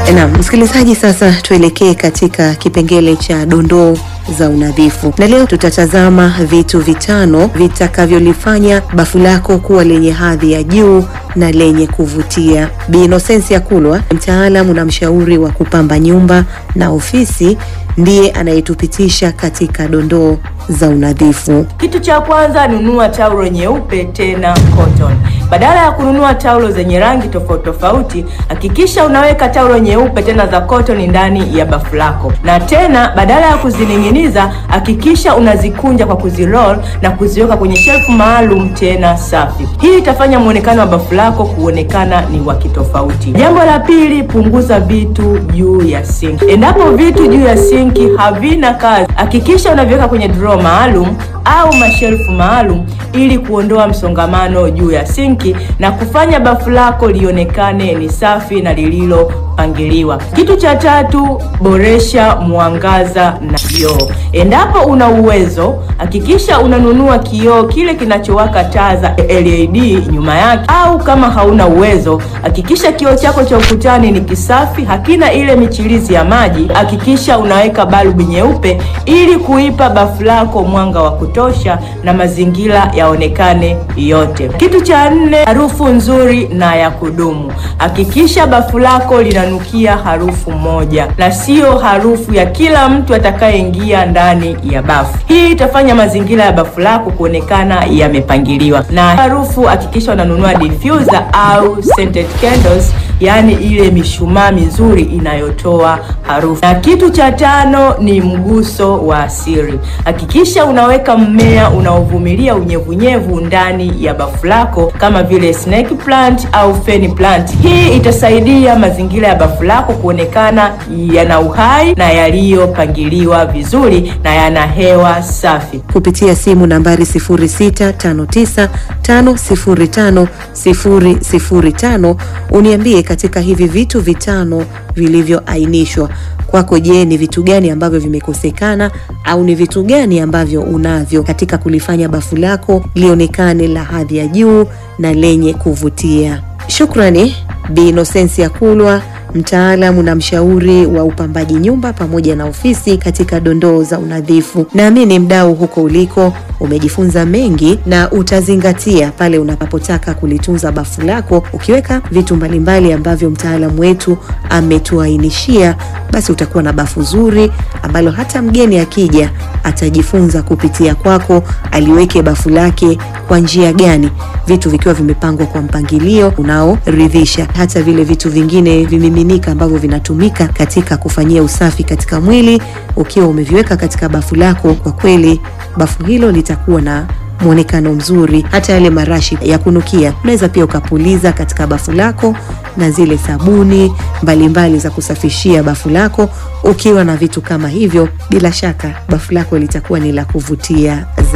Naam, msikilizaji, sasa tuelekee katika kipengele cha dondoo za unadhifu, na leo tutatazama vitu vitano vitakavyolifanya bafu lako kuwa lenye hadhi ya juu na lenye kuvutia. Bi Inosensia Kulwa, mtaalamu na mshauri wa kupamba nyumba na ofisi, ndiye anayetupitisha katika dondoo za unadhifu. Kitu cha kwanza, nunua taulo nyeupe tena cotton. Badala ya kununua taulo zenye rangi tofauti tofauti, hakikisha unaweka taulo nyeupe tena za cotton ndani ya bafu lako, na tena badala ya kuzining'iniza, hakikisha unazikunja kwa kuziroll na kuziweka kwenye shelfu maalum tena safi. Hii itafanya muonekano wa bafu lako kuonekana ni wa kitofauti. Jambo la pili, punguza vitu juu ya sinki. Endapo vitu juu ya sinki havina kazi, hakikisha unaviweka kwenye drawer maalum au mashelfu maalum ili kuondoa msongamano juu ya sinki na kufanya bafu lako lionekane ni safi na lililopangiliwa. Kitu cha tatu, boresha mwangaza na kioo. Endapo una uwezo, hakikisha unanunua kioo kile kinachowaka taa za LED nyuma yake, au kama hauna uwezo, hakikisha kioo chako cha ukutani ni kisafi, hakina ile michirizi ya maji. Hakikisha unaweka balbu nyeupe ili kuipa bafu lako mwanga wa kutosha na mazingira yaonekane yote. Kitu cha nne, harufu nzuri na ya kudumu. Hakikisha bafu lako linanukia harufu moja na siyo harufu ya kila mtu atakayeingia ndani ya bafu. Hii itafanya mazingira ya bafu lako kuonekana yamepangiliwa. Na harufu, hakikisha unanunua diffuser au scented candles, yaani ile mishumaa mizuri inayotoa harufu. Na kitu cha tano ni mguso wa asili. Hakikisha unaweka mmea unaovumilia unyevunyevu ndani ya bafu lako kama vile snake plant au fern plant. Hii itasaidia mazingira ya bafu lako kuonekana yana uhai na yaliyopangiliwa vizuri na yana hewa safi. Kupitia simu nambari 0659505005 uniambie katika hivi vitu vitano vilivyoainishwa kwako, je, ni vitu gani ambavyo vimekosekana au ni vitu gani ambavyo unavyo katika kulifanya bafu lako lionekane la hadhi ya juu na lenye kuvutia? Shukrani Bi Inosensia Kulwa, mtaalamu na mshauri wa upambaji nyumba pamoja na ofisi katika dondoo za unadhifu. Naamini mdau huko uliko umejifunza mengi na utazingatia pale unapotaka kulitunza bafu lako, ukiweka vitu mbalimbali ambavyo mtaalamu wetu ametuainishia, basi utakuwa na bafu zuri ambalo hata mgeni akija atajifunza kupitia kwako, aliweke bafu lake kwa njia gani, vitu vikiwa vimepangwa kwa mpangilio unaoridhisha. Hata vile vitu vingine vimiminika ambavyo vinatumika katika kufanyia usafi katika mwili, ukiwa umeviweka katika bafu lako, kwa kweli bafu hilo litakuwa na mwonekano mzuri. Hata yale marashi ya kunukia unaweza pia ukapuliza katika bafu lako, na zile sabuni mbalimbali mbali za kusafishia bafu lako. Ukiwa na vitu kama hivyo, bila shaka bafu lako litakuwa ni la kuvutia.